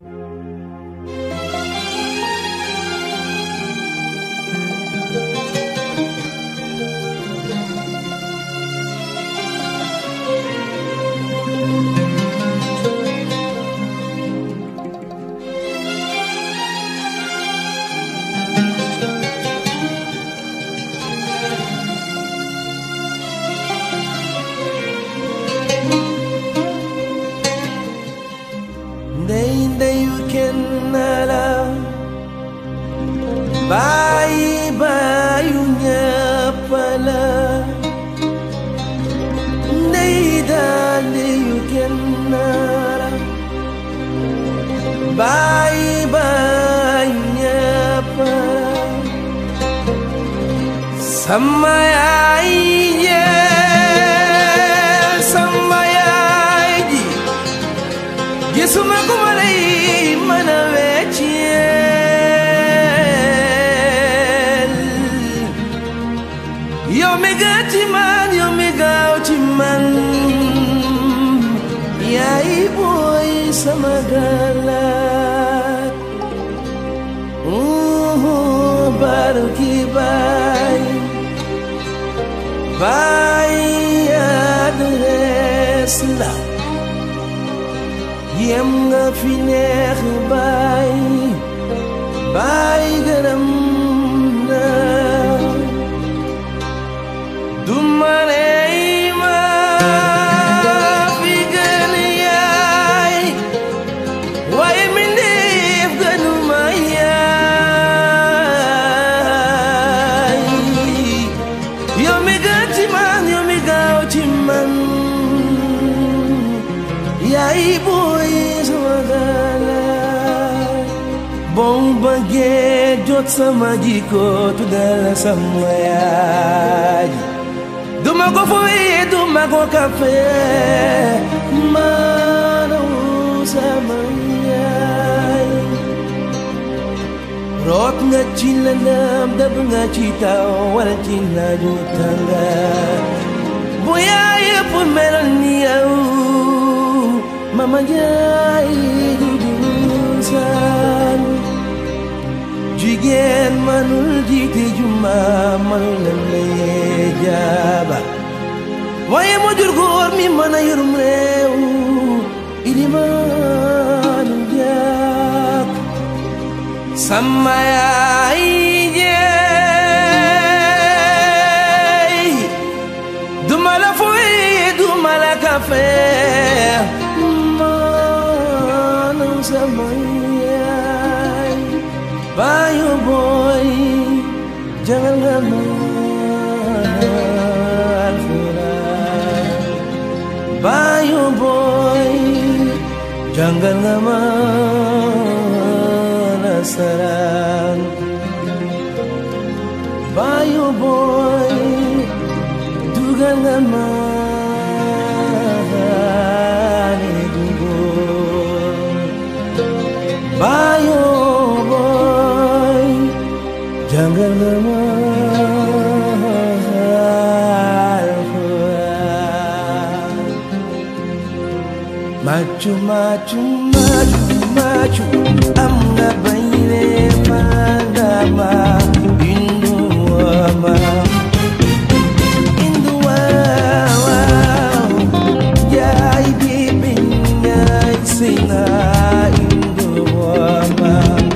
ndey ndeyu kenn la bàyyi bàyyu ñëpp la ndey daal ndeyu kenn la bàyyi bàyyu ñëpp la sama yaay yee sama yaay ji gisuma ku ma lay mën a wecceel yow mi gën ci man yow mi gaaw ci man yaay booy sama galaat baru ki baay baay adres la yem nga fi neex baay baay gërëm na du ma lay ma fi gën yaay waaye mi ndeef gënu ma yaay yow mi gën ci man yow mi gaaw ci man yaay booy sama galaay boo bëggee jot sama jikko tuddal sama yaay duma ko fooyee duma ko kafe maanaam sama yaay root nga ci lëndëm dëbb nga ci taw wala ci naaju tànga bu yaay yëpp meloon ni yow mama jaay dudu saan jigéen manul jiite juma manul lemlee jaaba waaye mu jur góor mi mën a yorum réew ilimaanu jaak sama yaay jeey duma la fuy duma la kafe maanaam sama yaay bayu boy jangan nga ma alxuraan bayu boy jangan nga ma nasaraan bayu boy dugal nga ma bayo boy jangan Machu machu machu machu am nga bayre magama indu ama indu wa jai bibin nyai sina indu ama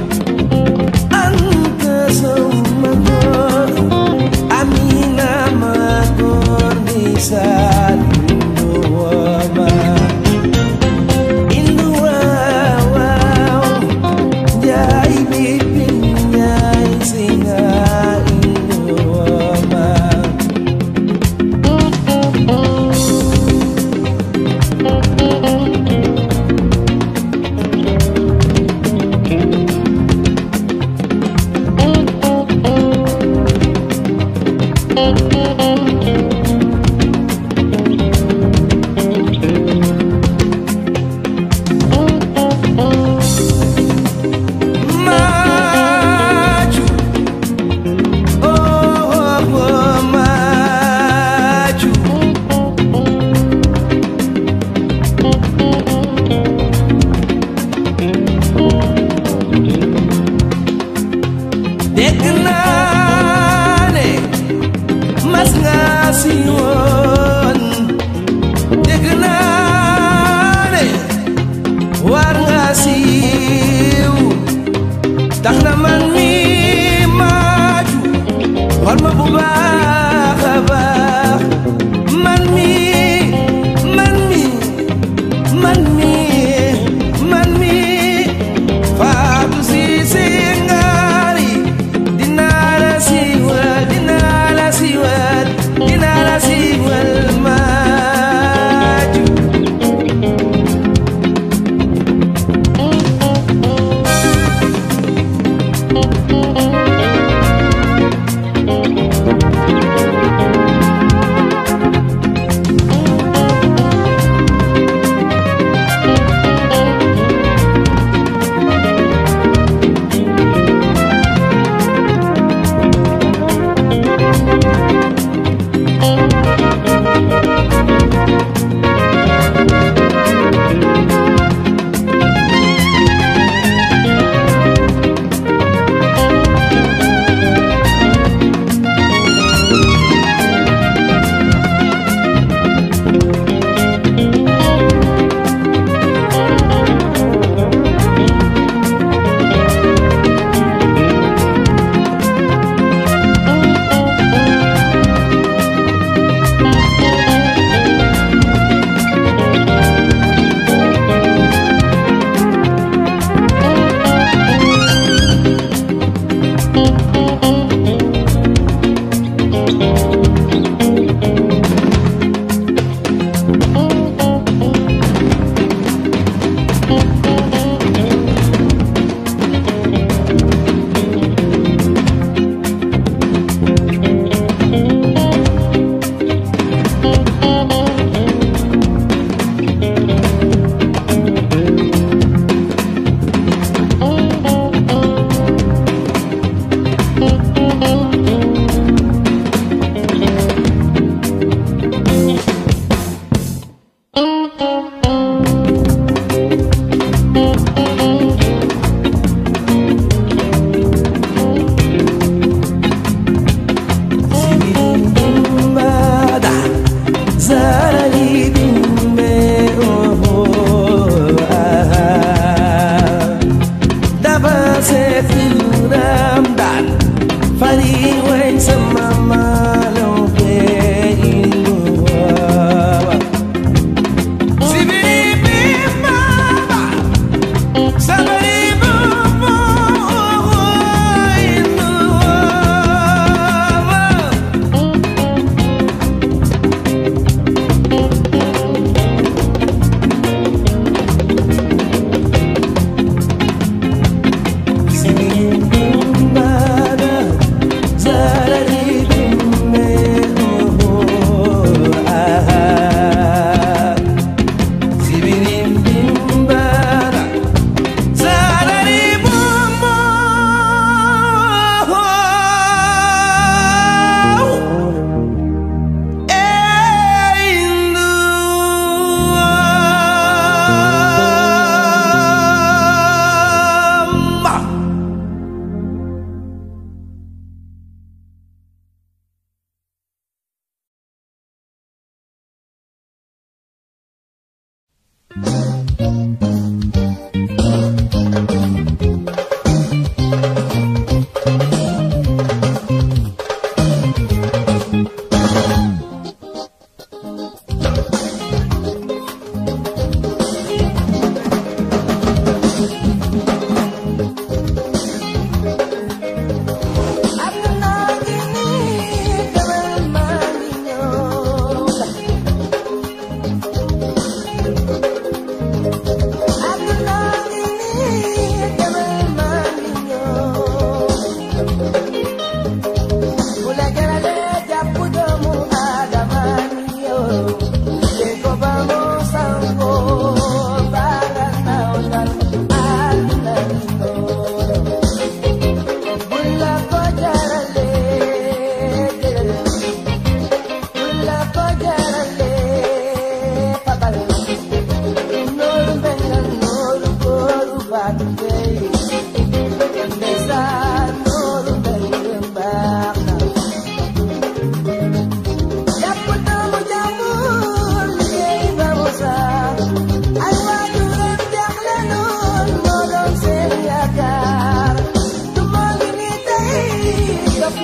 anta sumagor amina magor bisa indu ama indu wa jai bibin nyai sina indu ama siiw tax na man mi maaju xool ma bu baax a baax man mi man mi man mi man mi faatu si si ngaari dinaa la siiwal dinaa la siiwal dinaa la siiwal maaju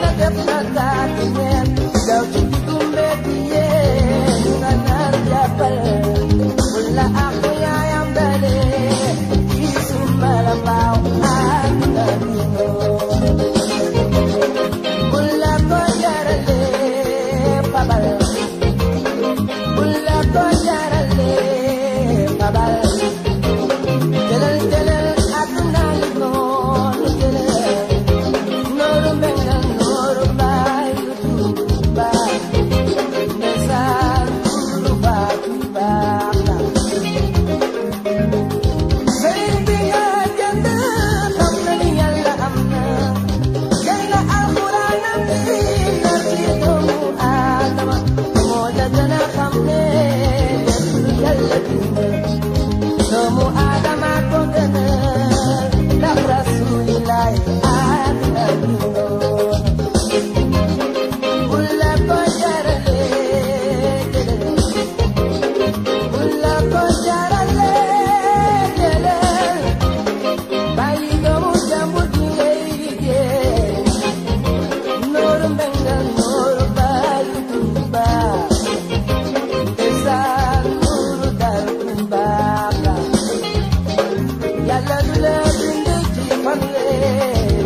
na def na taati neen daw ci diggu mbedd yee nga nar jàppal wala ak yaayam dale ci sumbala mbaaw ak na wala ko jarale fabal wala ko jarale fabal jëlal jëlal àdduna li noonu jëlal nooru mbengal nooru baay lu tuuti baay ndeysaan tuuru baa tu baax na sëriñ bi nga jënd xam na ni yàlla am na jël na alxuraanam bi nar ci doomu aadama moo la gën a xam ne lépp yàlla bind doomu aadama ko gën a ndax rasulilaay ak na bindoon Ulla ko jarale Ulla ko jarale bàyyi doomu jàmbur bi ngay liggéey nooru mbengal nooru bàyyi tumba ndeysaan nooru dal tumba yàlla du la bind ci fanweer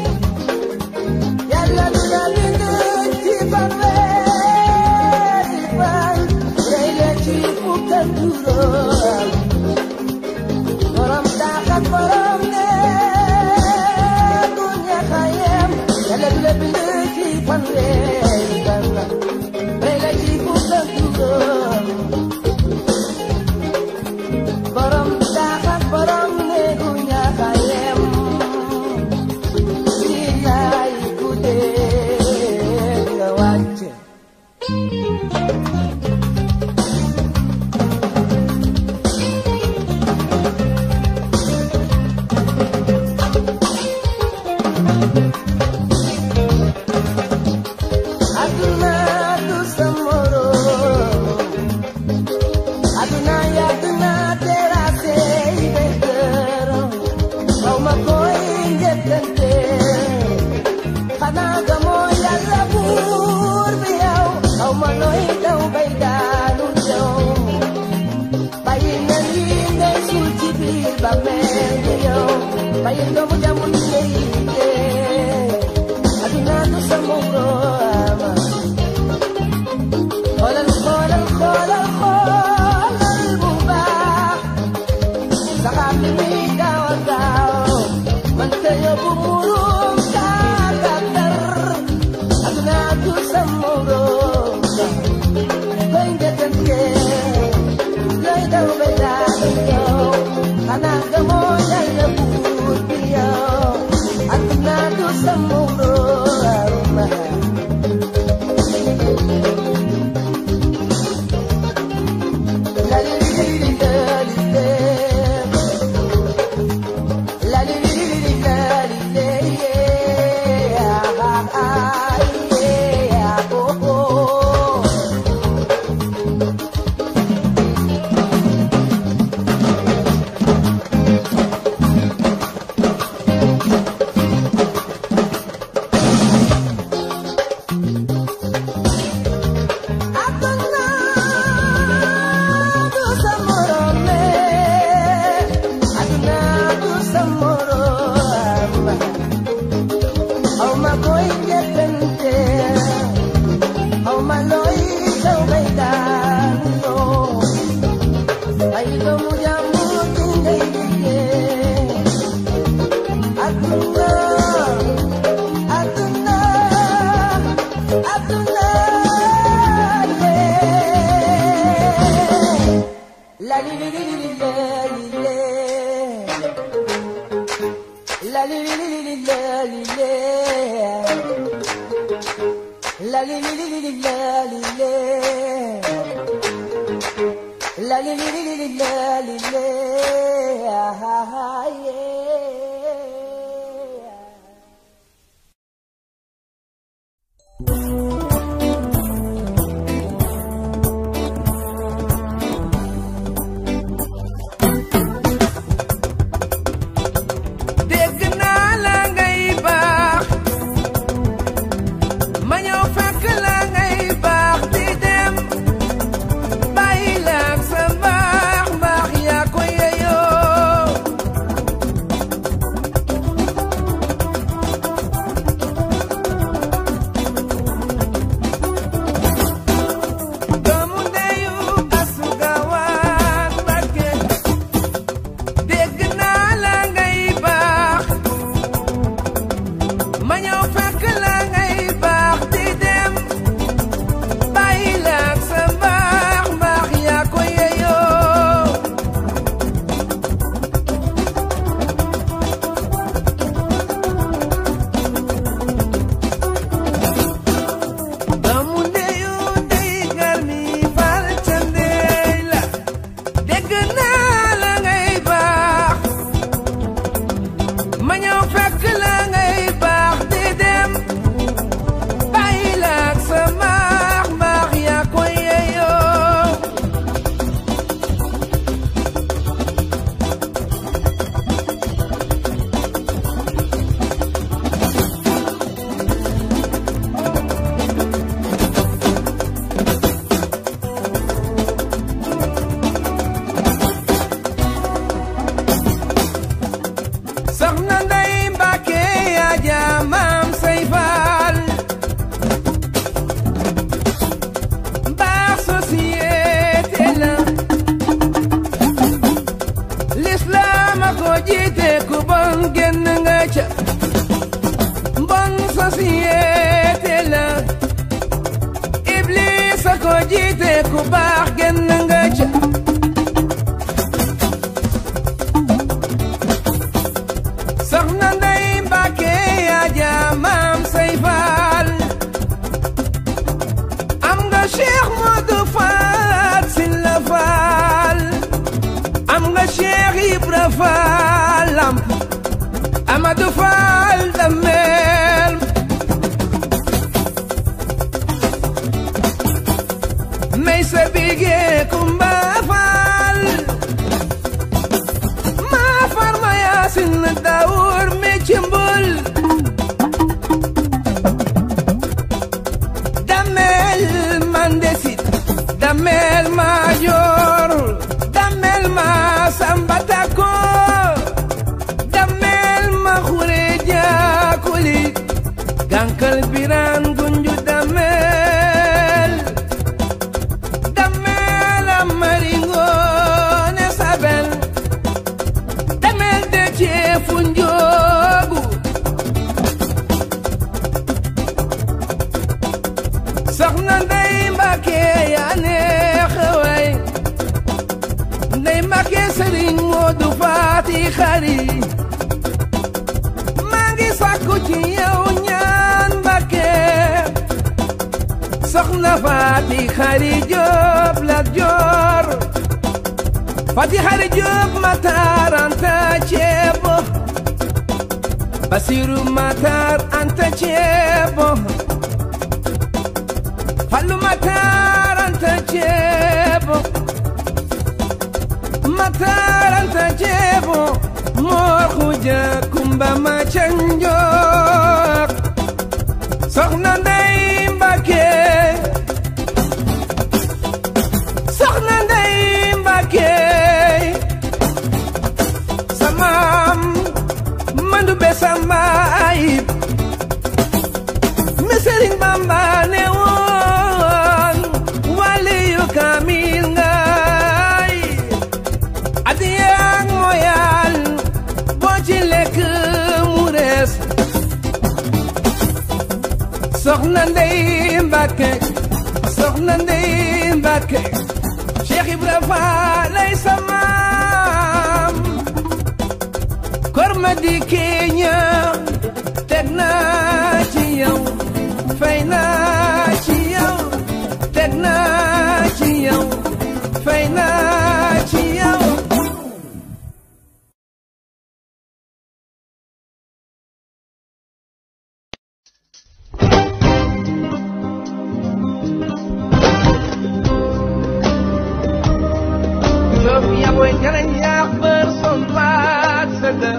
yàlla du la bind ci fanweer di fan day la ci fukk ak juróom borom daaxat borom ne du ñeex a yem yàlla du la bind ci fanweer di fan day la ci fukk ak juróom borom daaxat borom ne du ñeex a yem ci laay guddee nga wàcc aduna du sa moroom aduna yàgg na terrasse yi béykat xaw ma koy njëkkante xanaa gamoo yàlla buur bi yow xaw ma nooy daw bay daanu yow bàyyi na lii ngay suul ci biir ba mel ni yow bàyyi doomu jàmbur bi ngay liggéey aduna du sa moroom xoolal xoolal xoolal xoolal bu baax saxaar bi muy gaaw a gaaw man te yóbbu murum kàkkatar aduna du sa morom koy njëkkante looy daw ba daanu yow xanaa gamoo yàlla buur bi yow aduna du sa morom La li li li li la li le. La li li li li la li le, yeah. Ah, ah, yeah. Oh, oh. Aduna du sa morom aduna du sa morom aw ma koy njëkkante aw ma looy daw bay daanoo ay doomu jàmbur di ngay liggéey aduna aduna aduna lee la li li li li le li le la li li li li le li le la li li li li li le li le la li li li li li le li le ah, ah, ah, yeah. dégg naa la ngay baax soxna Ndey Mbàkke yaa jaamam say faal baax société la l'islam a ko jiite ku bon génn nga ca bon société la iblis a ko jiite ku baax génn nga ca soxna Ndey Mbàkke yaa jaamam say faal am nga Cheikh Modou Fall Silla Fall am nga Cheikh Ibra Fall Lamp Amadou Fall Damel may sa bige Kumba Fall ma farma Yaasin Daawur me cimbul Damel Mandesit Damel Mayor Damel ma Sambatako Damel ma Xureja Kuli Gankal Biran Gunju Damel Damel Amaringo ne Sabel Damel de Ceefu Njoogu soxna Ndey Mbàkke yaa neex way Ndey Mbàkke Sëriñ Moodu Faati Xari maa ngi sàkku ci yow ñaan Mbàkke soxna Faati Xari Jóob la joor Faati Xari Jóob Matar Anta Ceebo Basiru Matar Anta Ceebo Fallu Matar Anta Ceebo Matar Anta Ceebo Moor Xuja Kumba ma canjook Soxna Ndey Mbàkke Soxna Ndey Mbàkke Samaam Mandu be sama ayib mi Sëriñ Bamba ne woon waliyu kaamil ngay adiya ak moyal boo ci lekk mu rees soxna Ndey Mbàkke soxna Ndey Mbàkke Cheikh Ibra Faal lay samaam kor ma di keeña teg naa ci yow fay naa ci yow teg naa ci yow fay naa ci yow Sofia booy jarañ yaax bër son baat sëgga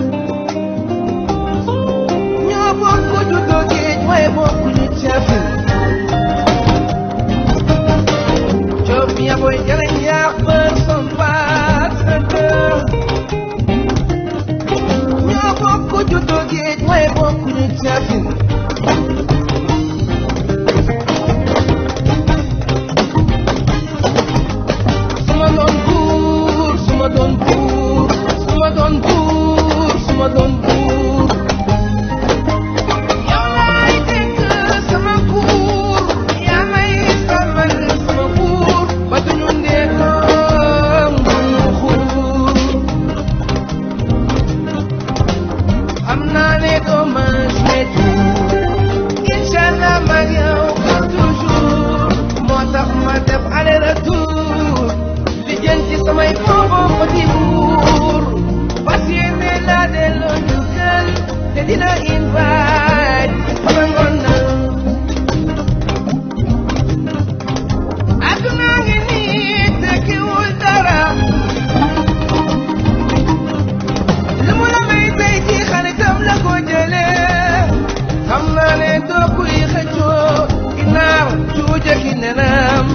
ñoo bokk juddoo géej waaye bokkuñu cafin Sofia booy jarañ yaax bër son baat sëgga ñoo bokk juddoo géej waaye bokkuñu cafin suma doon buur suma doon buur suma doon buur suma doon buur yow laay dénk sama buur yaa may sàmmal sama buur ba duñu ndeetoom duñu xuur xam naa ne doo ma seetu inshallah mag yow pour toujours moo tax ma def aller retour li jën ci samay boobo ko di buur fas yéene laa delloo njukkal te dina invite sama ngoon na àdduna ngi nii tekkiwul dara lu mu la may tey ci xaritam la ko jëlee xam naa ne doo kuy xëccoo ginaar cuuja ki nenam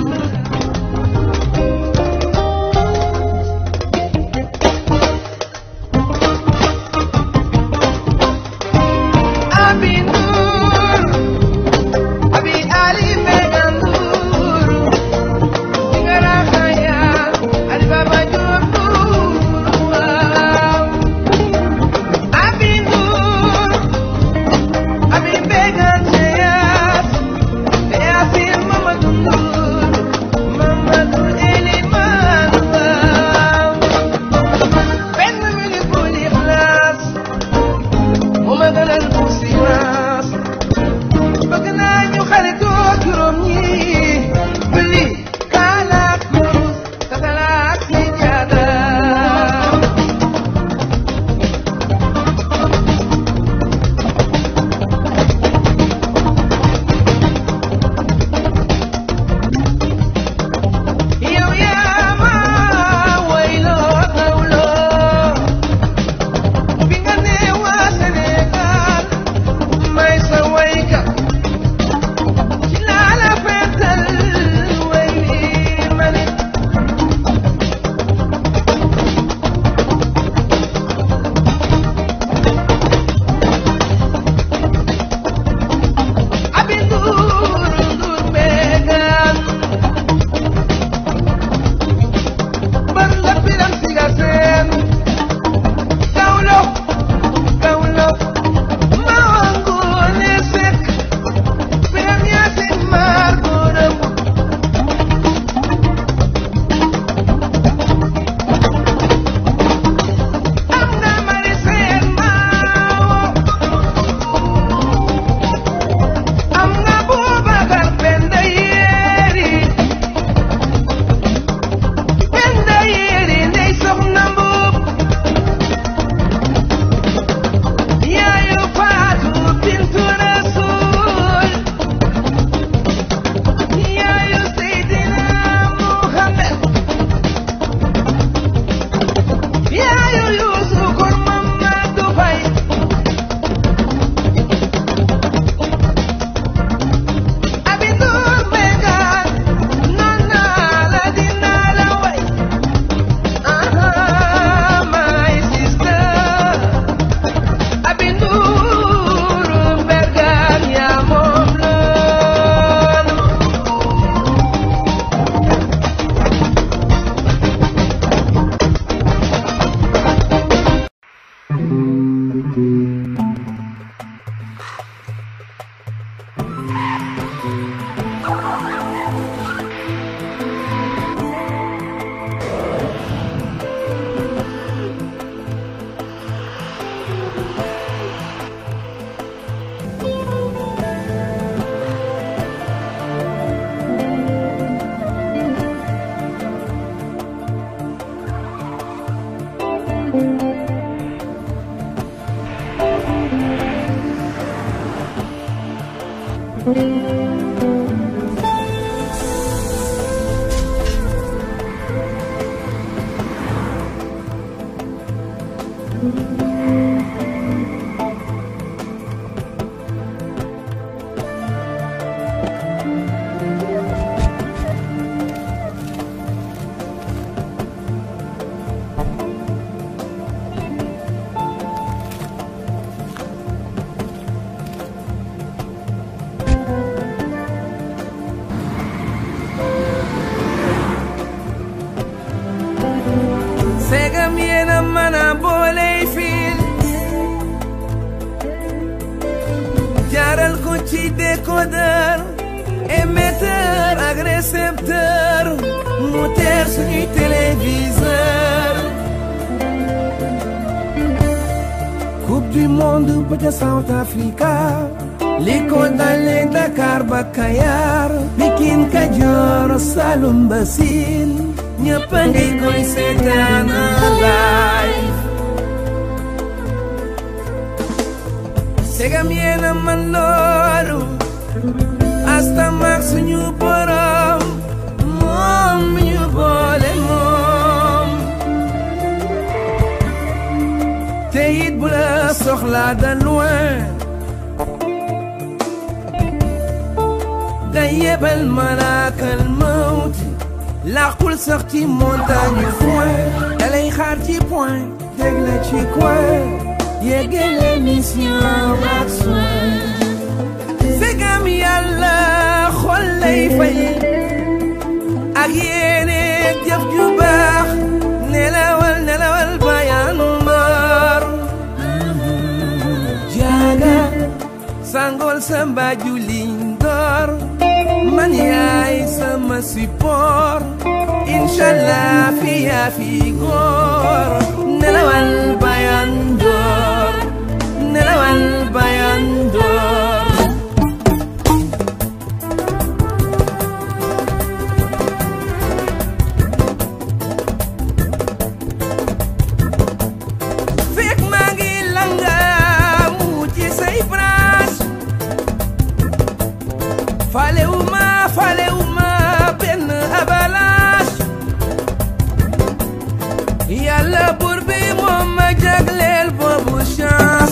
segam yéena mën a booley fiil jaaral ko ci décodeur émetteur ak récepteur mu teer suñuy téléviseur coupe du monde ba ca South Africa li ko dalee Dakar ba Kayar Pikin Kajoor Saloum ba Siin ñëpp a ngi koy seetaan live segam yéena man loolu asta maak suñu borom moom mi ñu boole moom te it bu la soxlaa de loin day yebal malaakal mawti làqul sax ci montagne yu foin dalay xaar ci point teg la ci coin yeggale mission ak soin segam yàlla xol lay fay ak yéene jëf ju baax nelawal nelawal bayan mbar jaaga sangol sa mbaaju liñ door man yaay sama support inshallah fi yaa fi góor nelawal bayan door nelawal bayan door fekk maa ngi langaamu ci say branche falewuma falewuma benn avalanche yàlla buur bi moom ma jagleel boobu chance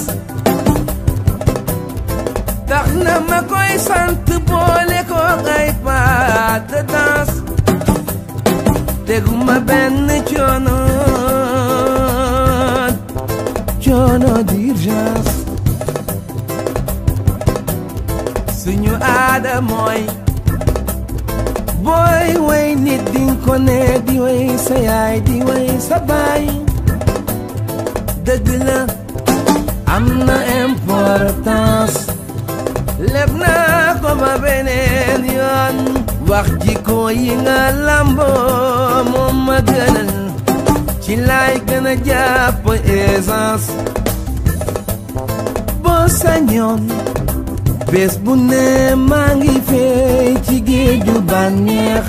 tax na ma koy sant boole ko ay pas de danse teguma benn coono coono d'urgence suñu aada mooy booy way nit dinga ko ne di way sa yaay di way sa baay dëgg la am na importance leb naa ko ba beneen yoon wax jikko yi nga lamboo moom ma gënal ci laay gën a jàpp essence boo sañoon bés bu ne maa ngi fey ci géeju bànneex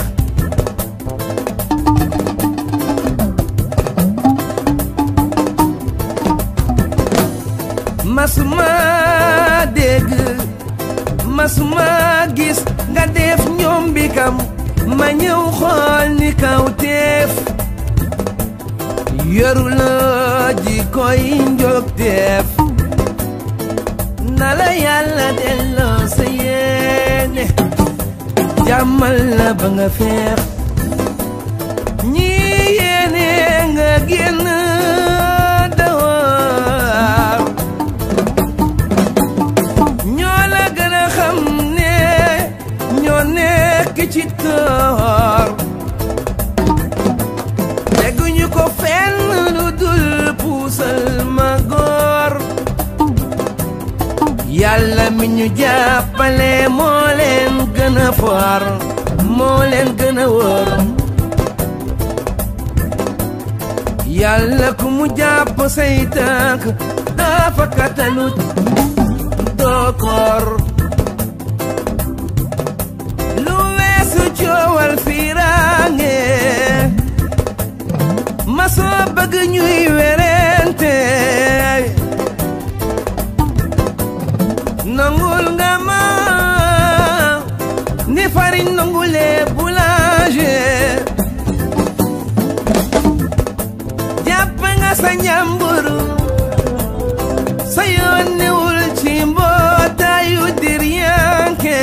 masuma dégg masuma gis nga def ñoom bi kam ma ñëw xool ni kaw teef yoru la ji koy njog teef na la yàlla delloo sa yéene jàmmal la ba nga feex ñi yéene nga génn dawar ñoo la gën a xam ne ñoo nekk ci toor teguñu ko fenn lu dul puusal ma góor yàlla mi ñu jàppale moo leen gën a foor moo leen gën a wóor yàlla ku mu jàpp say tànk dafa katalut doo koor lu weesu coowal fiiraange ma soo bëgg ñuy werente nangul nga ma ni farine nangulee boulanger jàpp nga sa njàmburu sa yoon newul ci mbootaayu diryanke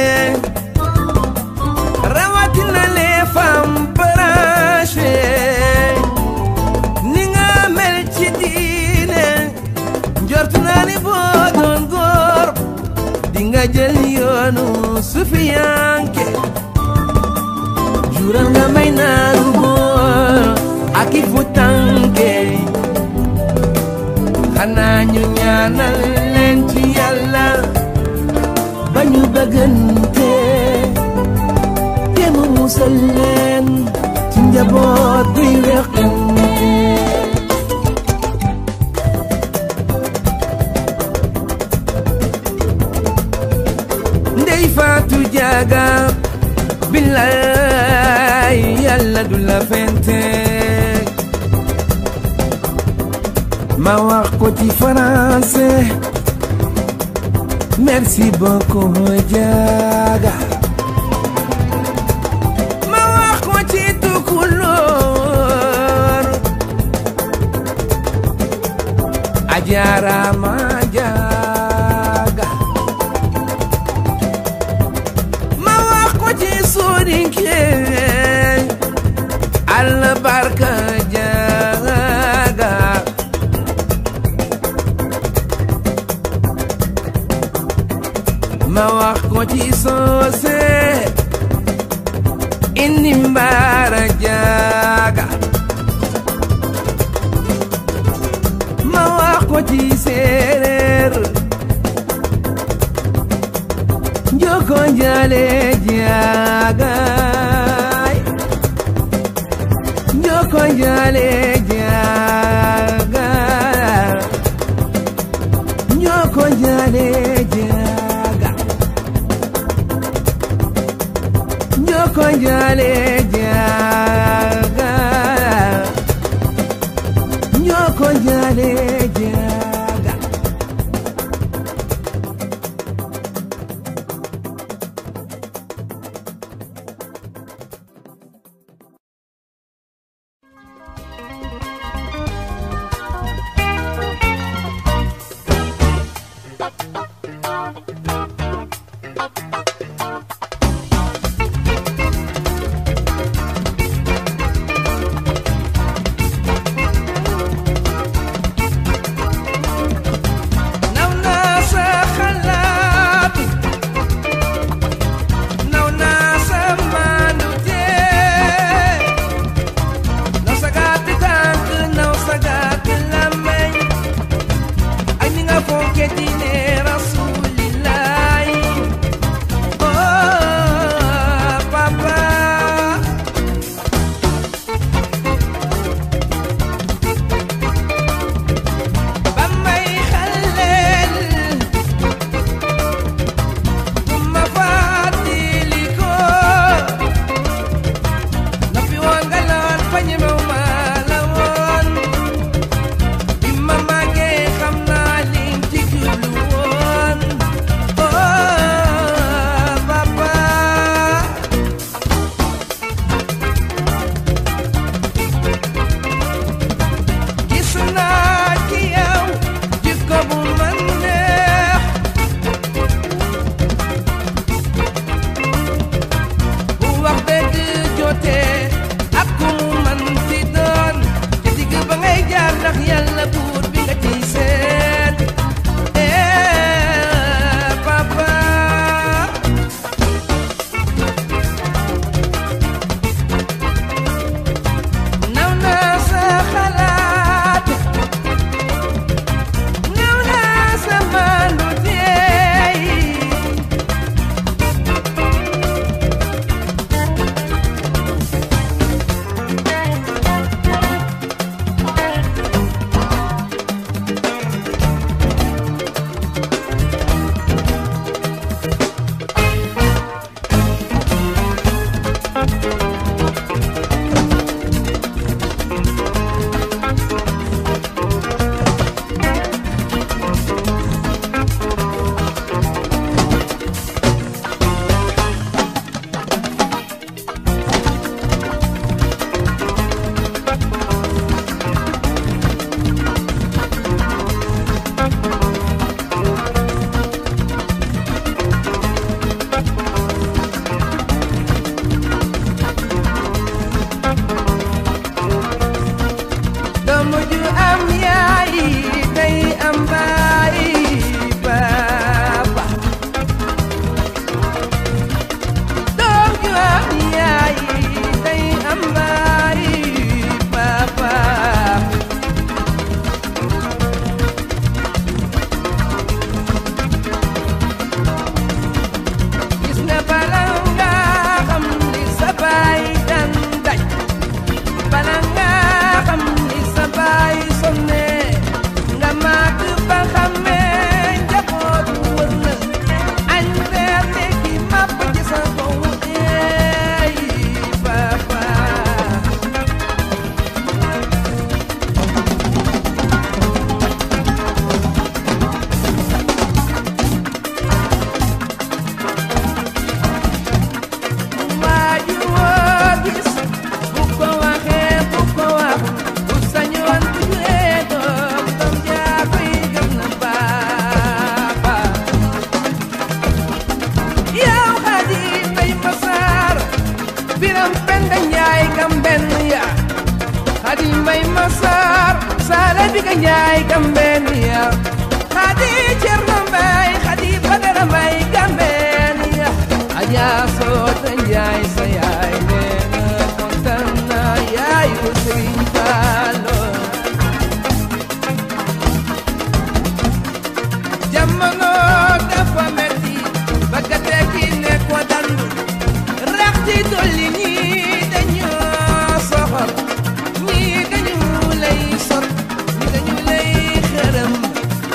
rawatina les femmes branchées ni nga mel ci diine njortu naa ni boo doon góor di nga jël yoonu sufiyanke jural nga may naaru góor ak i futanke xanaa ñu ñaanal leen ci yàlla ba ñu bëggante te mu musal leen ci njaboot buy weqante ndey faatu jaaga billaay yàlla du la fente ma wax ko ci français merci beaucoup jaaga ma wax ko ci tukulóor ajaaraama jaaga ma wax ko ci soninke allah barka jaaga ma wax ko ci soose indi mbaara jaaga ma wax ko ci séeréer njoko njale jaagaay njoko njale jaaga njoko njale jaaga njoko njale jaaga njoko njale jaaga naw naa sa xalaat naw naa sa maandute naw sa gàtti tànk naw sa gàtti làmmeñ ak ni nga fonke diine rasulillaay oh papa ba may xaleel bu ma fàttali ko na fi woon nga loon fa ñemew ma la woon bi ma màggee xam naa liñ ci jublu Njaay Gambenia Xadi Cerno Mbay Xadi Badara Mbay Gambenia Aja Soota Njaay sa yaay nee na kontaan na yaayu Sëriñ Fallu jamono dafa metti bëgg a tekki ne ko dandu rax ci dolli ñii dañoo soxor ñii dañu lay sot ñii dañu lay xërëm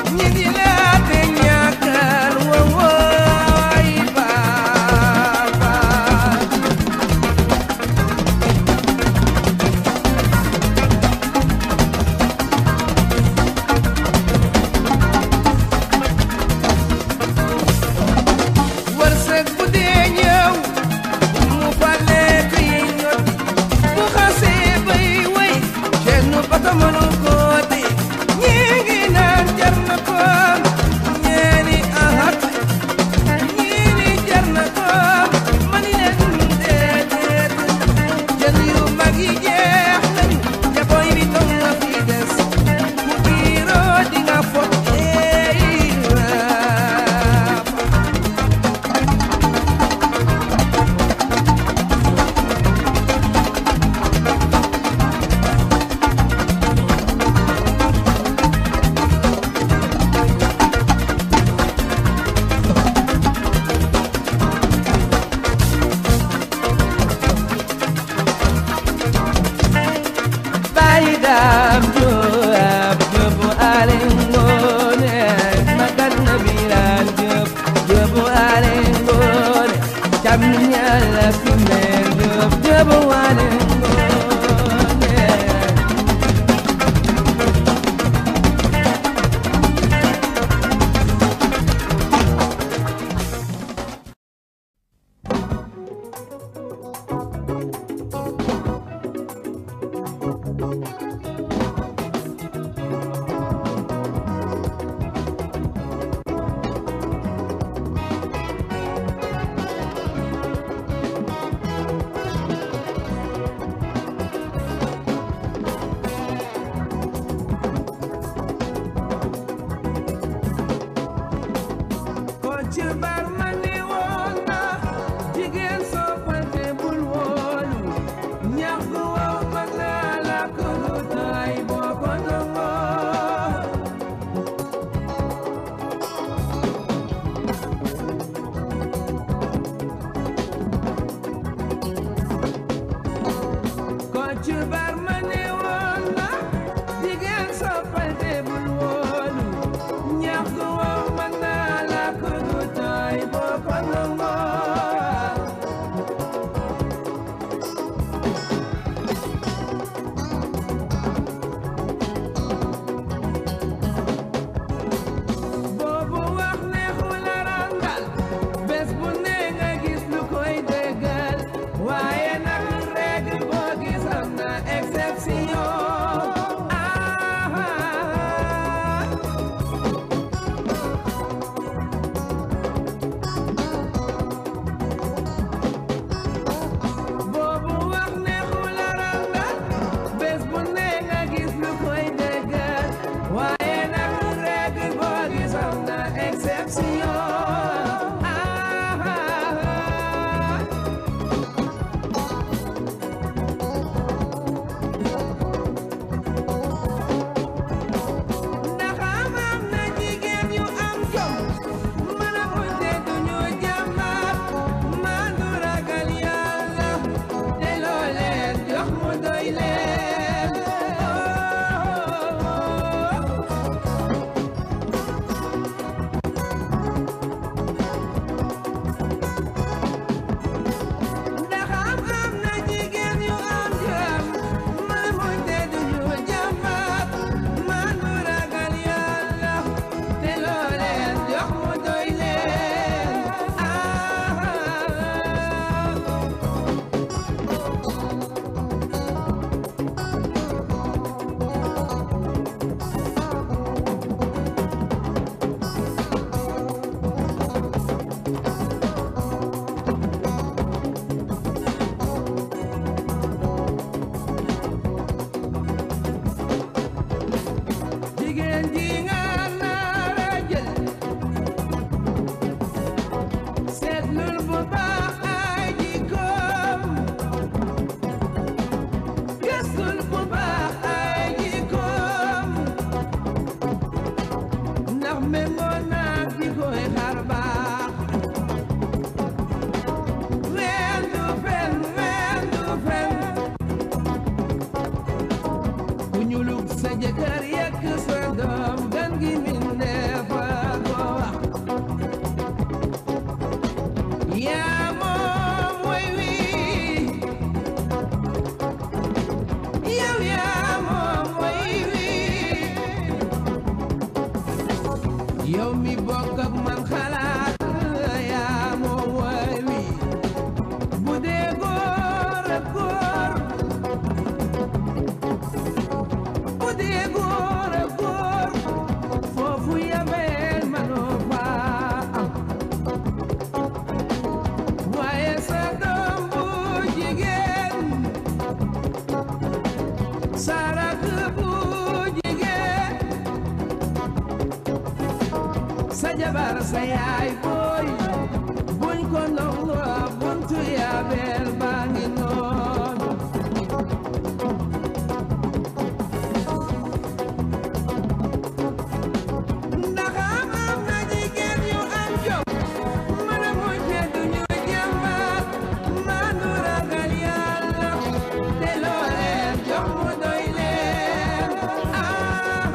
méngoo naag di koy xar baax ween du fen ween du fen ku ñulug sa jëkkër yekk sa doom gan gi mindeef a ko wax yaa moom way wi yow yaa moom way wi yow mi bokk ak man xalaat yaa moom way wi bu dee góor ak góor bu dee góor ak góor foofu yameel manoo faa am waaye sa doom bu jigéen sa rakk bu jigéen sa jabar sa yaay booy buñ ko ndongo buntu yabeel baa ngi noonu ndax am am na jigéen yu am jom mën a mujje duñu jàmbaar maandu ragal yàlla te loo leen jox mu doy leen ah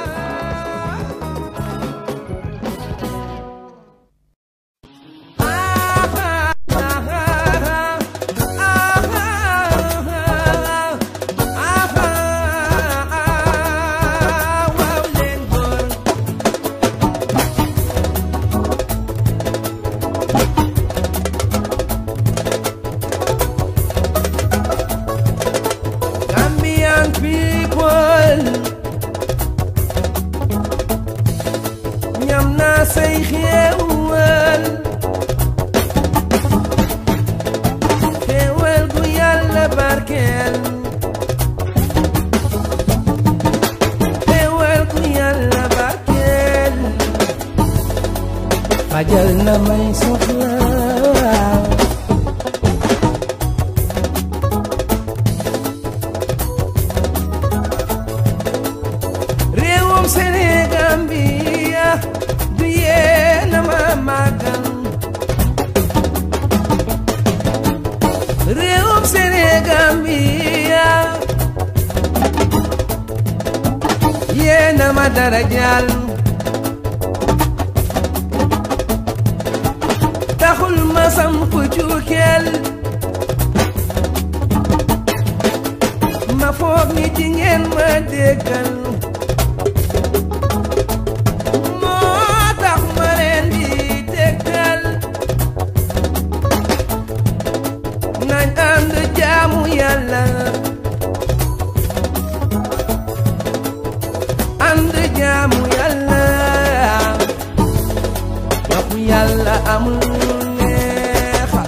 Gambian people ñam naa say xéewal xéewal gu yàlla barkeel xéewal gu yàlla barkeel fajal na may soxla réewum Sénégal bi du yéen a ma màggal réewum Sénégal bi yéen a ma darajal taxul ma samp cuukeel ma foog ni ci ngeen ma déggal moo tax ma leen di tegtal nañ ànd jaamu yàlla ànd jaamu yàlla waxu yàlla amul neexa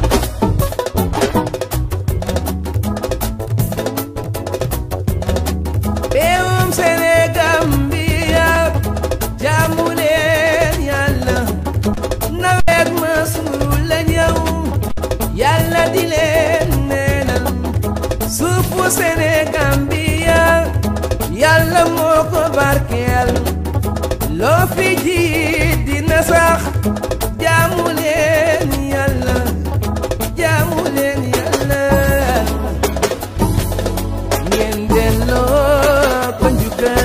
réewum Sénégal bi jaamu leen yàlla nawet ma suul la ñëw yàlla di leen neenal suufu Sénégal bi yàlla moo ko barkeel loo fi ji dina sax jaamu leen yàlla jaamu leen yàlla ngeen delloo ko njukkal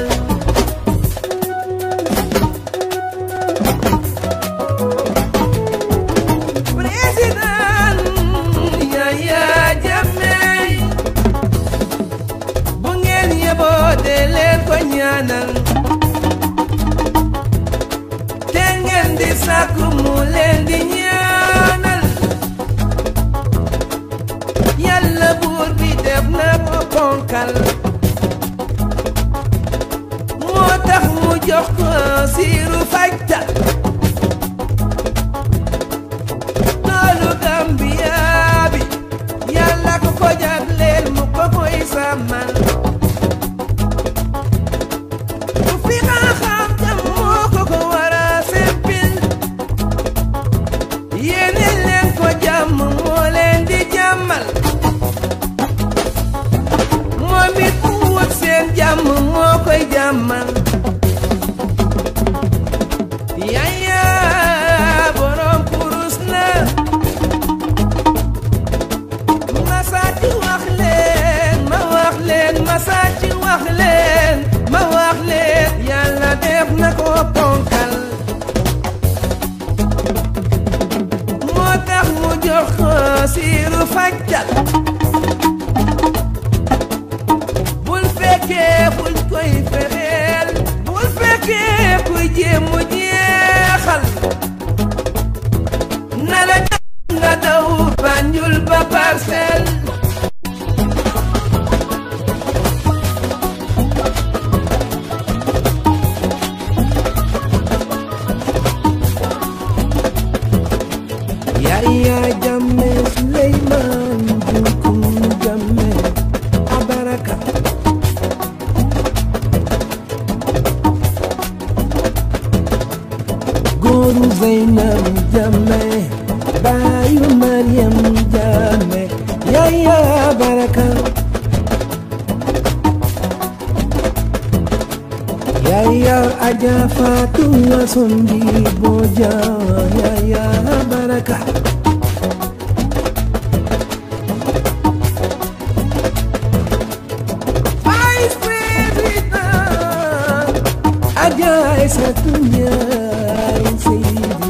président Yaya Jammeh bu ngeen yeboo de leen ko ñaanal te ngeen di sàkku mu leen di ñaanal yàlla buur bi def na ko ponkal moo tax mu jox ko siiru fajta toolu Gambia bi yàlla ko ko jagleel mu ko koy sàmmal ku fi xam-xam jam moo ko ko war a sempil yéene leen ko jàmm moo leen di jàmmal moom it mu wut seen jàmm moo koy jàmmal wàccal bul fekkee fuñ koy fexeel bul fekkee kuy jéem mu jeexal na la nga daw Banjul ba Parcelles Yaya Jammeh Suleyman Jukum Jammeh Abaraka Góoru Zeynab Jammeh Baayu Mariam Jammeh Yaya Baraka Yaya Aja Fatou Sondi Boja Yaya Baraka Vice President Aja Aïssatou Ndiaye Seydi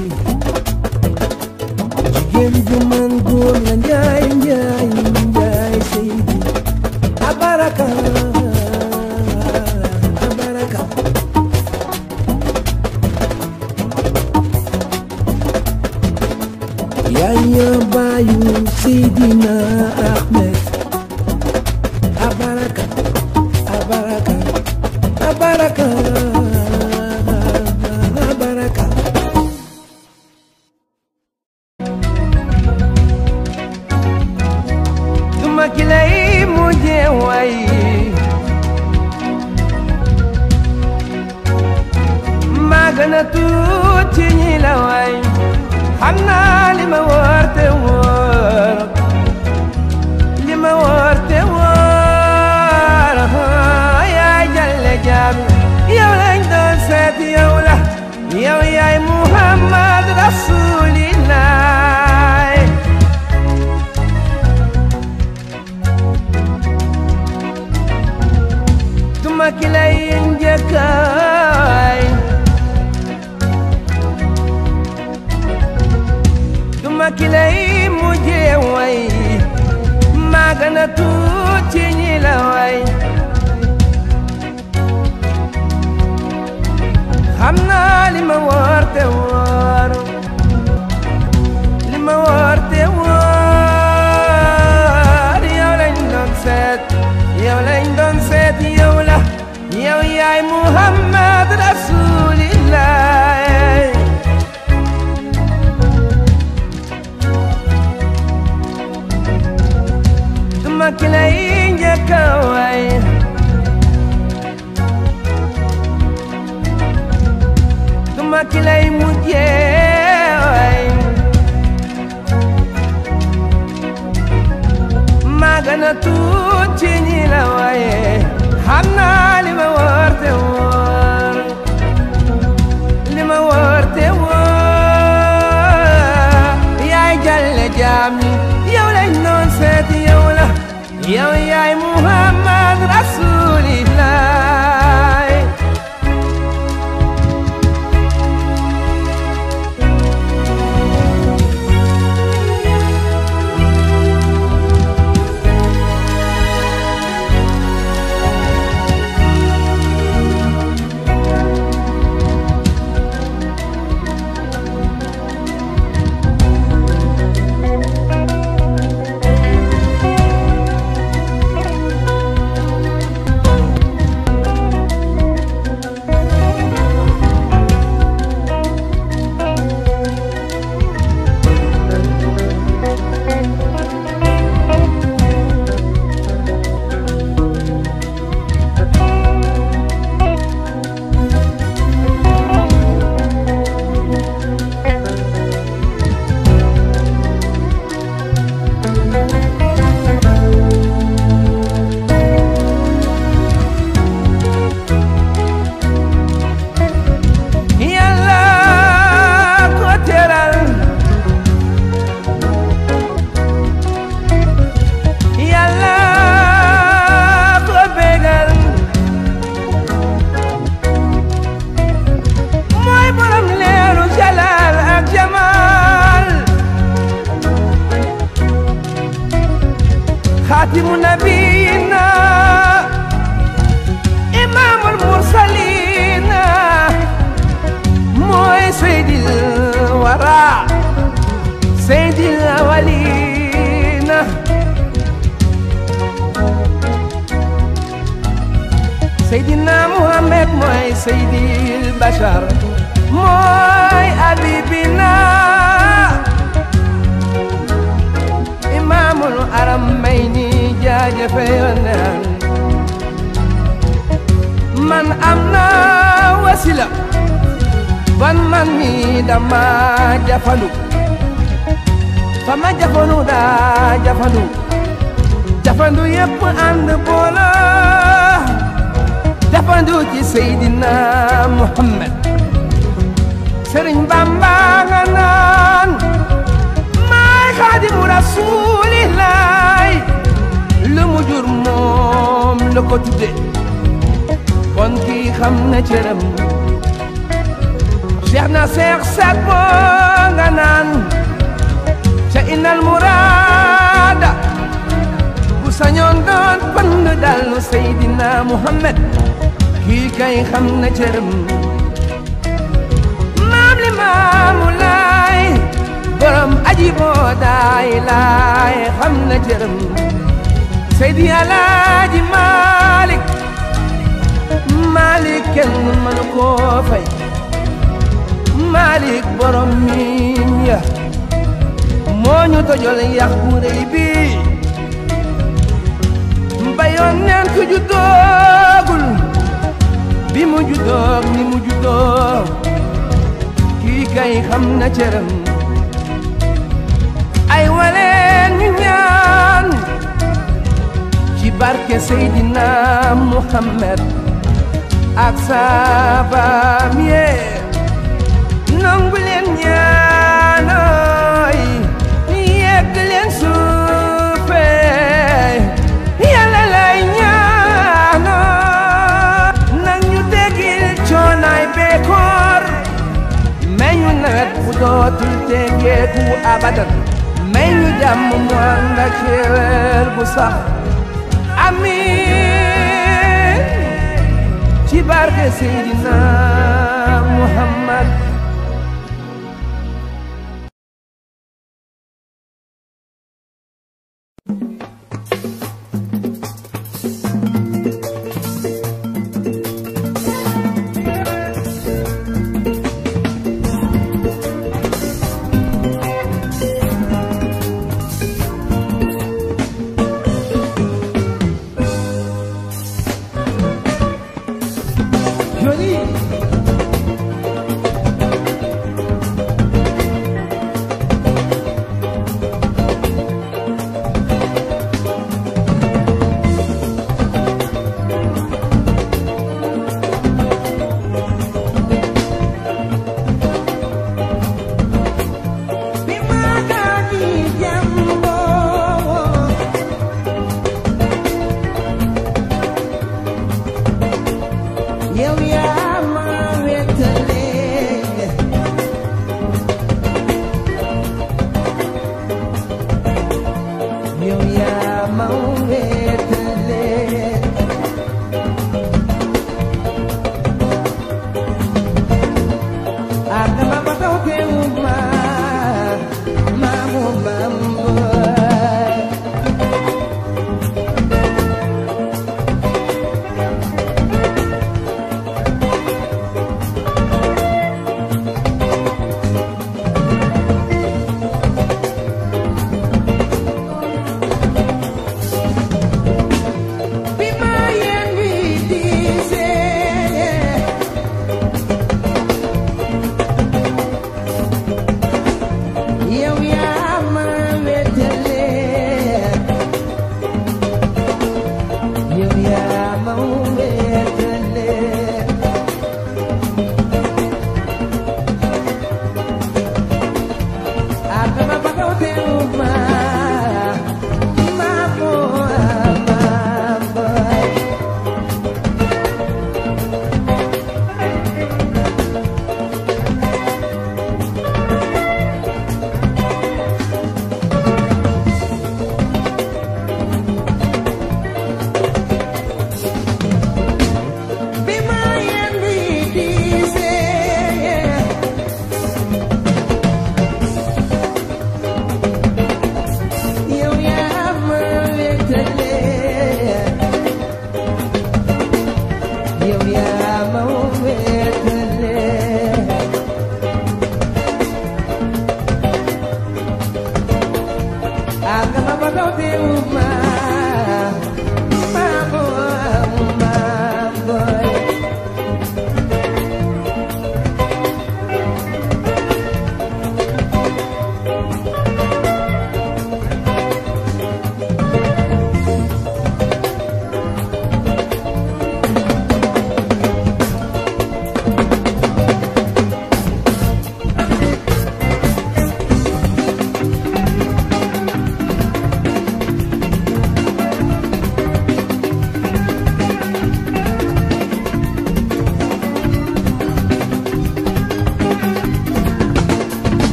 Jigéen ju man góor la Ndiaye Ndiaye Ndiaye Seydi Abaraka Abaraka Yaya Bayu Seydina Ahmed Abaraka Abaraka Abaraka Abaraka Duma ki lay mujje way maa gën a tuut ci ñi la way xam naa li ma wóor te wóor li ma wóor te wóor yaay jàlle jaam yow lañ doon seet yow la yow yaay Muhammad Rasulillah duma ki lay njëkkaay duma ki lay mujjee way maa gën a tuut ci ñi la way xam naa li ma wóor te wóor li ma wóor te wóor yow lañ doon seet yow lañ doon seet yow la yow yaay Muhammad Rasulillah duma ki lay njëkk a way duma ki lay mujjee way maa gën a tuut ci ñi la waye xam naa li ma wóor te wóor li ma wóor te wóor yaay jàlle jaam ñi yow lañ doon seet yow la yow yaay Muhammad Rasulillah Zahra Seydil Awalina Seydina Muhammad mooy Seydil Bachar mooy Habibina Imaamul Aramayni jaajëfe yoneen man am na wasila ban man mi dama jafandu fa ma jafandu daa jafandu jafandu yépp ànd boolo jafandu ci Seydina Muhammad Sëriñ Bamba nga naan maay xaadimu rasuulillaay lu mu jur moom la ko tudde kon kii xam na cëram Cheikh na Cheikh Saad Boo nga naan ca innal muraada bu sañoon doon pënd dallu Seydina Muhammad kii kay xam na cëram maam li maamu laay borom aji boo daay laay xam na cëram Seydi Alaaji Maalik Maalik kenn mënu koo fay Maalik borom miim ya moo ñu tojol yax bu rëy bi mbayoon neen ku juddoogul bi mu juddoog ni mu juddoo kii kay xam na cëram ay waleen ñu ñaan ci barke Seydina Muhammad ak saabaam yee nangu leen ñaanooy yegg leen suufee yàlla lay ñaanoo nag ñu tegil coonaay beekoor may ñu nawet bu dootul tegeeku abadan may ñu jàmm mu ànd ak xéewal bu sax amiin ci barke Seydina Muhammad Johnny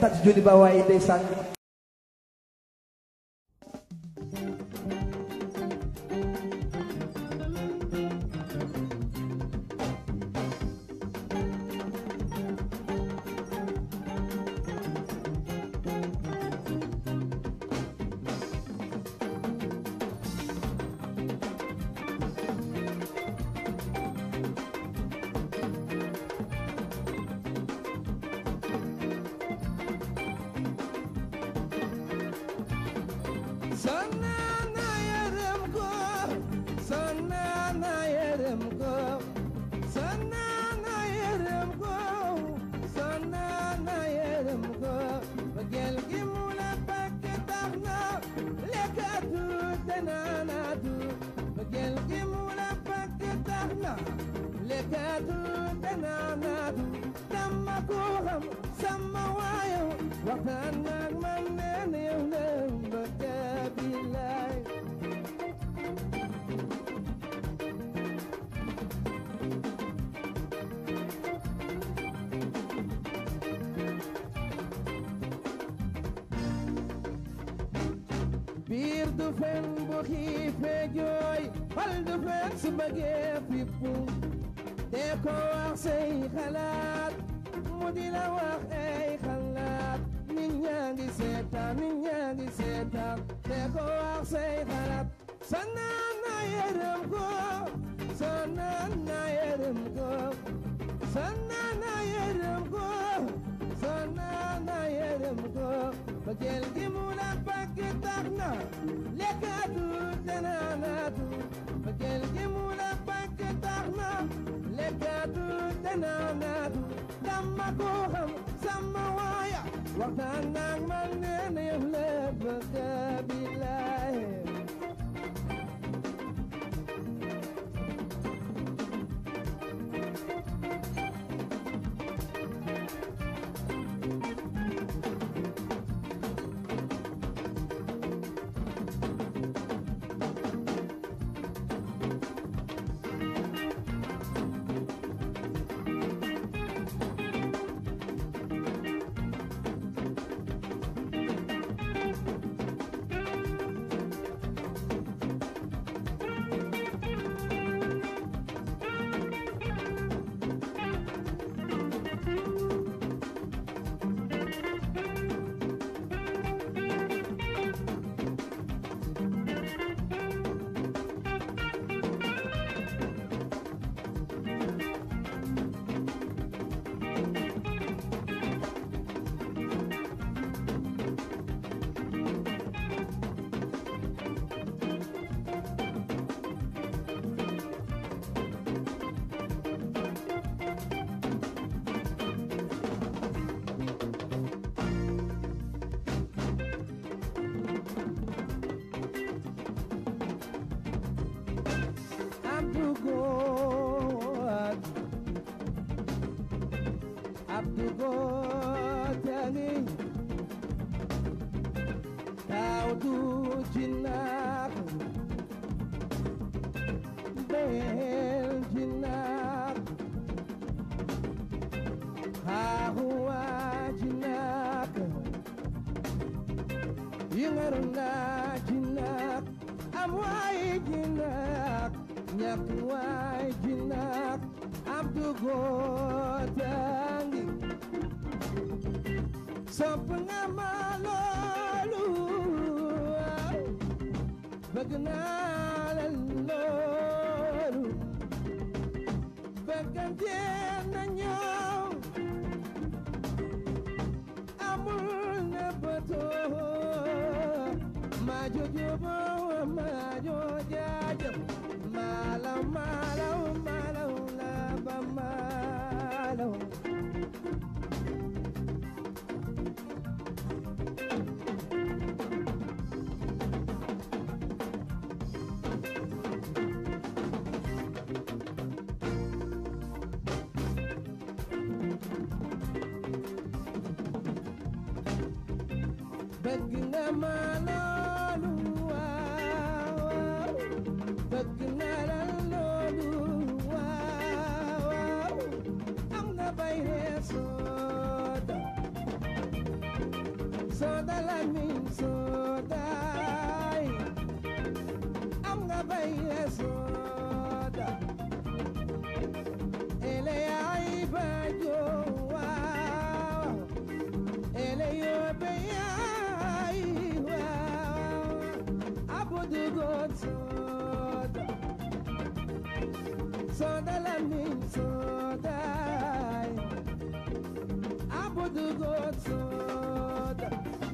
tàcc joni ba waaye ndeysaan Sonana yërëm ko sonana yërëm ko sonana yërëm ko sonana yërëm ko bëggeel gi mu la bëgg tax na lekkatu te naanatu bëggeel gi mu la bëgg tax na lekkatu te naanatu dama ko xam sama waayo waxtaan ak man nee na yow la bëgg billaay biir du fen bu xiifee jooy xol du fen su bëggee fippu te ko wax say xalaat mu di la wax ay xalaat nit ñaa ngi seetaan nit ñaa ngi seetaan te ko wax say xalaat sa naan na yërëm ko sa naan na yërëm ko sa naan na yërëm ko sa naan na yërëm ko bëggeel gi mu la bëgg tax na lekkatu te naanatu bëggeel gi mu la bëgg tax na lekkatu te naanatu dama ko xam sama waaya waxtaan ak man nee na yow la bëgg billaay Abdou God Abdou God tangi taw du jinak bel jinak hawa jinak yingarna jinak amway jinak ñàkk waay jinak Abdou Gotangi sopp nga ma loolu bëgg naa la loolu bëggante na ñëw amul na bëtoo ma jojo bo ma jo jaajëm malaw malaw malaw la ba malaw bëgg nga ma loolu waaw waaw bëgg naa la loolu waaw waaw am nga bay reesoo Soda Lamin Sodaay am nga bay soda ele ay bajo waaw ele yo bay ay waaw abudu god soda soda Lamin Sodaay abudu god soda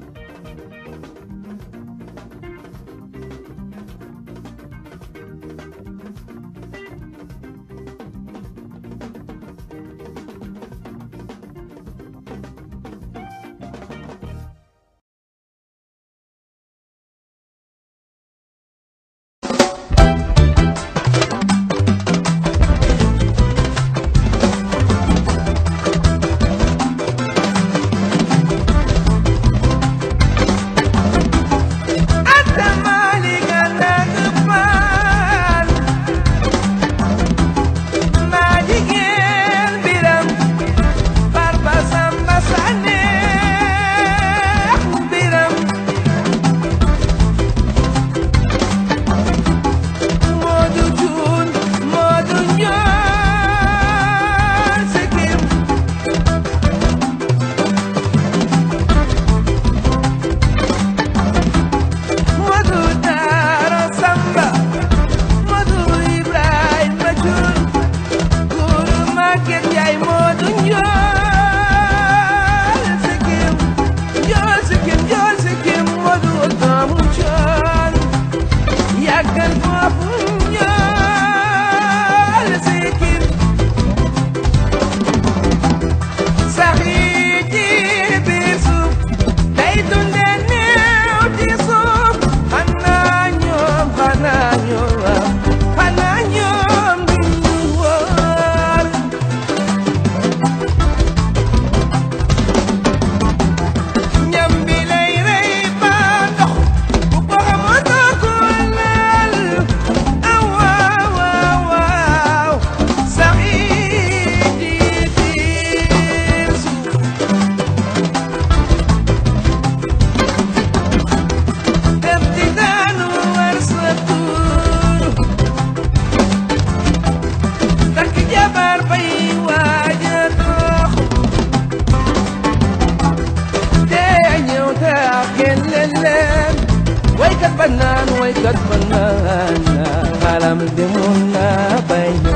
banaan waykat banaan alam demoon na bay na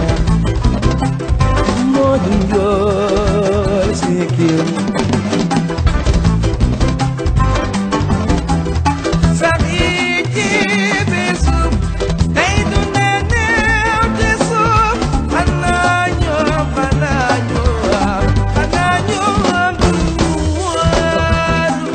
moo du njool sikkim sax yi ci biir suuf tey du ne neew ci suuf xanaa ñoom xanaa ñoom xanaa ñoom du ñu waaru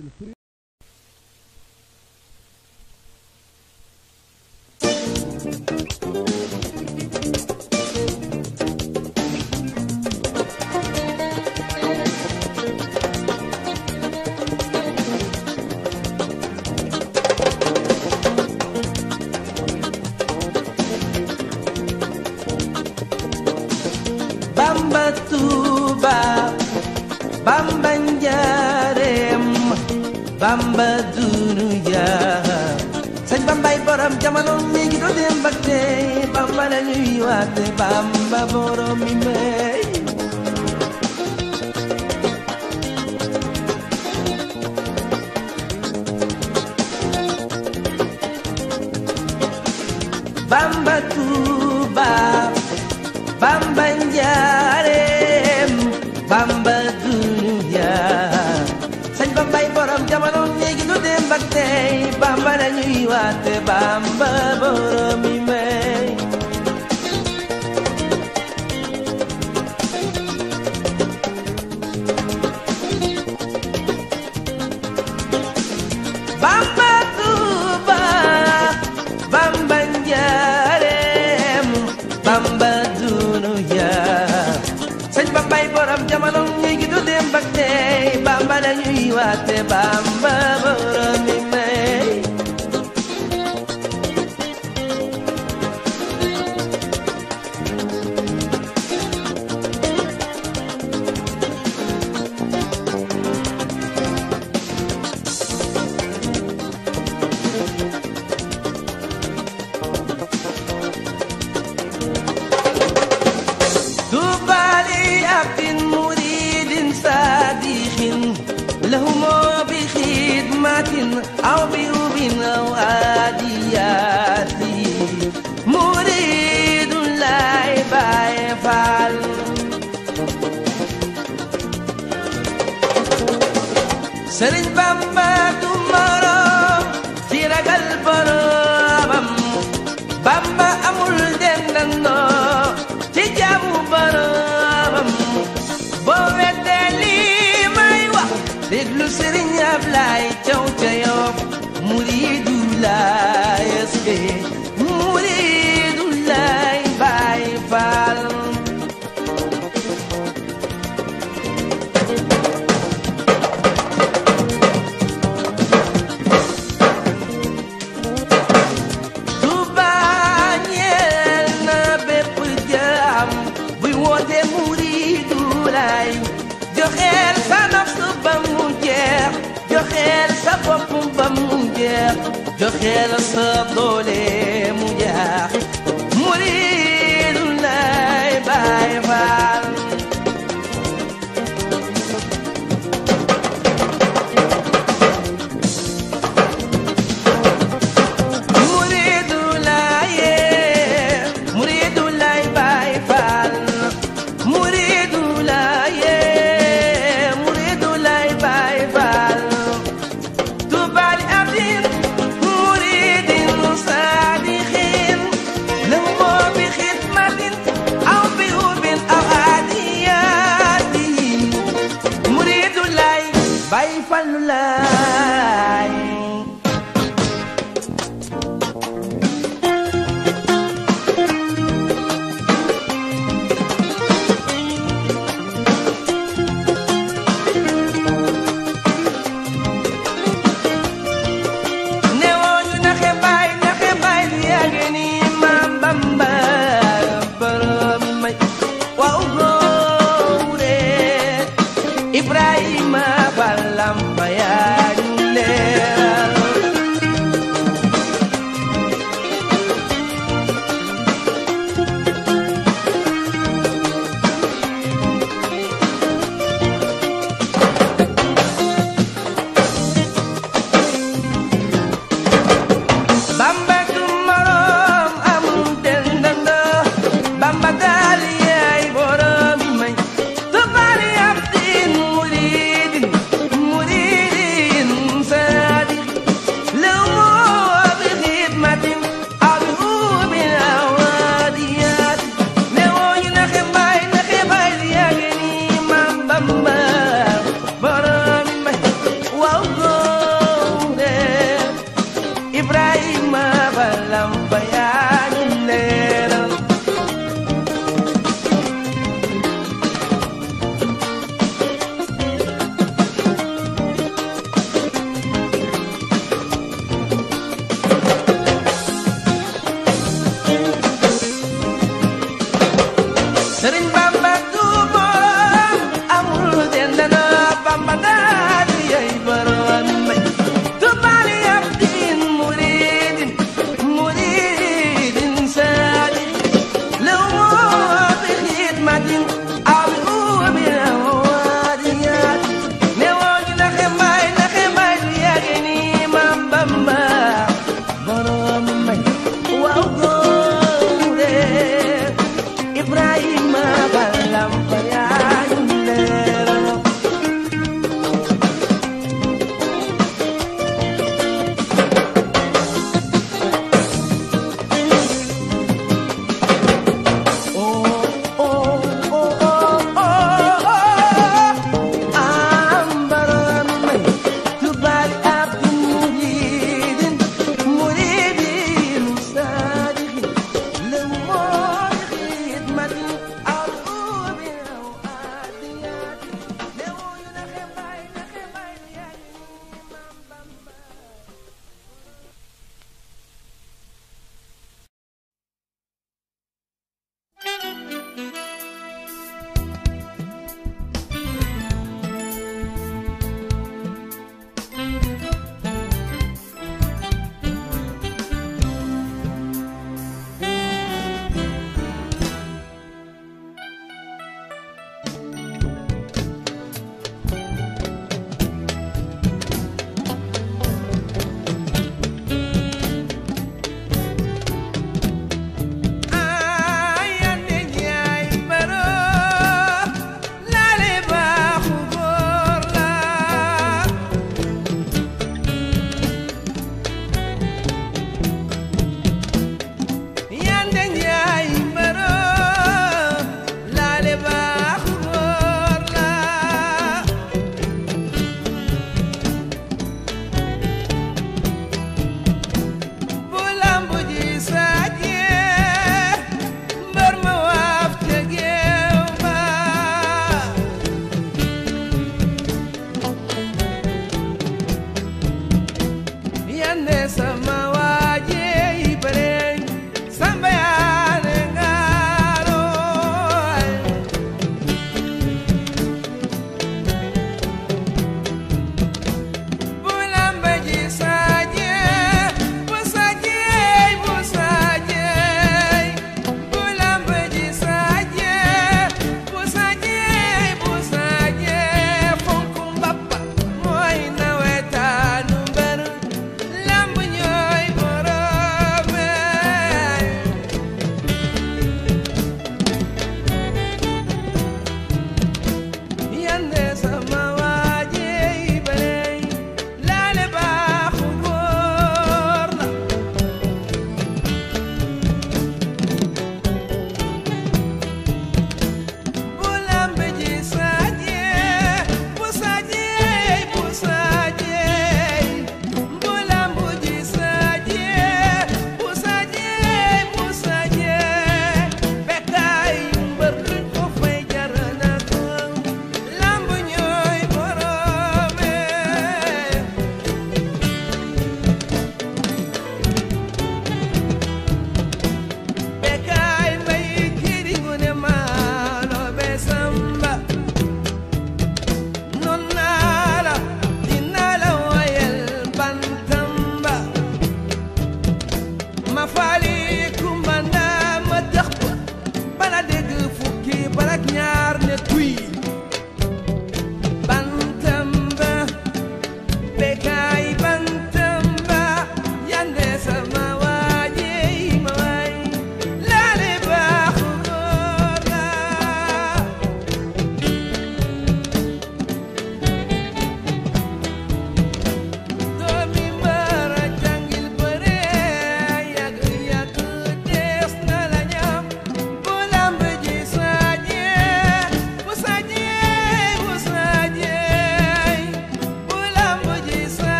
Bamba Tuuba Bamba njaareem Bamba dunuya sëñ Bambay borom jamono mi ngi doo dem ba tey Bamba la ñuy waate Bamba borom mi may Bamba Tuuba Bamba njaareem Bamba dunya sëñ Bambay borom jamono léegi lu dem ba tey Bamba la ñuy waate Bamba borom mi may Bamba Tuuba Bamba njaareem Bamba dunuya sëñ Bambay borom jamono léegi du dem ba tey Bamba la ñuy waate Bamba borom mi may طوبى لعبد مريد صادق لهم بخدمة أو بيوب أو عاديات مريد لا يفعل sëriñ Bamba du moroom ci ragal boroomam Bamba amul dendandoo ci jaamu boroomam boo weddee lii may wax déglu sëriñ Ablaay Caw ca Yoff muriidu laay eske muriidu laay Baay Faal Tuuba ñeel na bépp jaam buy woote muriidu laay joxeel sa nafsu ba mu jeex joxeel sa bopp ba mu jeex joxeel sa doole mu jeex muriidu laay Baay Faal muriidu laay muriidu laay Baay Faal muriidu laay muriidu laay Baay Faal Tuuba li abdin muridin saadiqin lahu bi xidmatin aw bi hubin aw aadiyatin muriidu laay Baay Faal laay newoñu naxe baay naxe baay lu yàgg ni maam Bamba borom may waaw góore Ibrahima Fall Lamp yaa ñu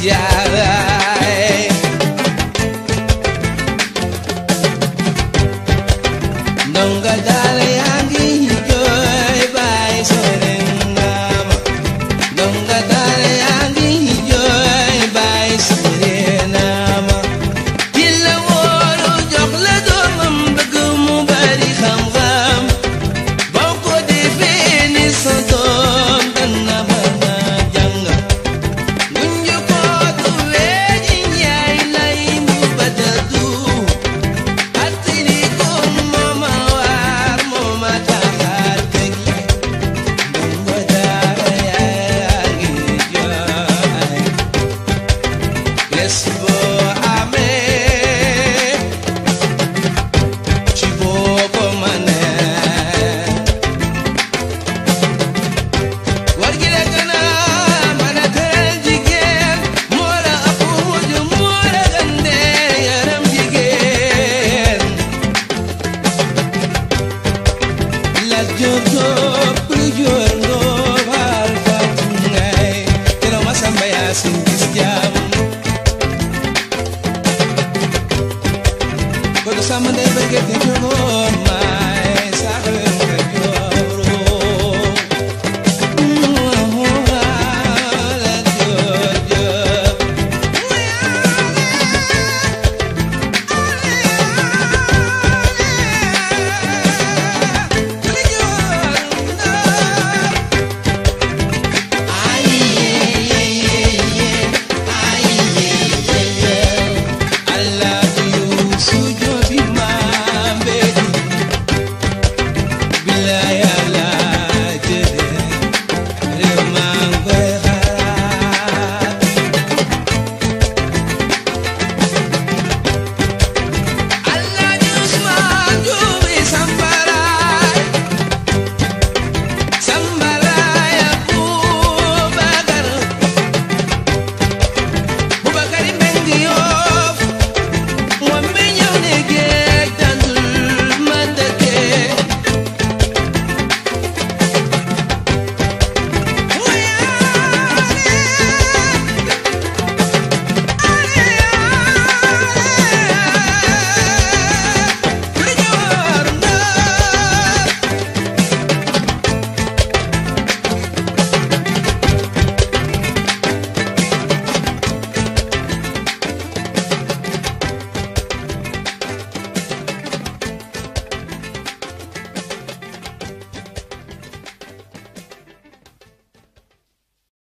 jaar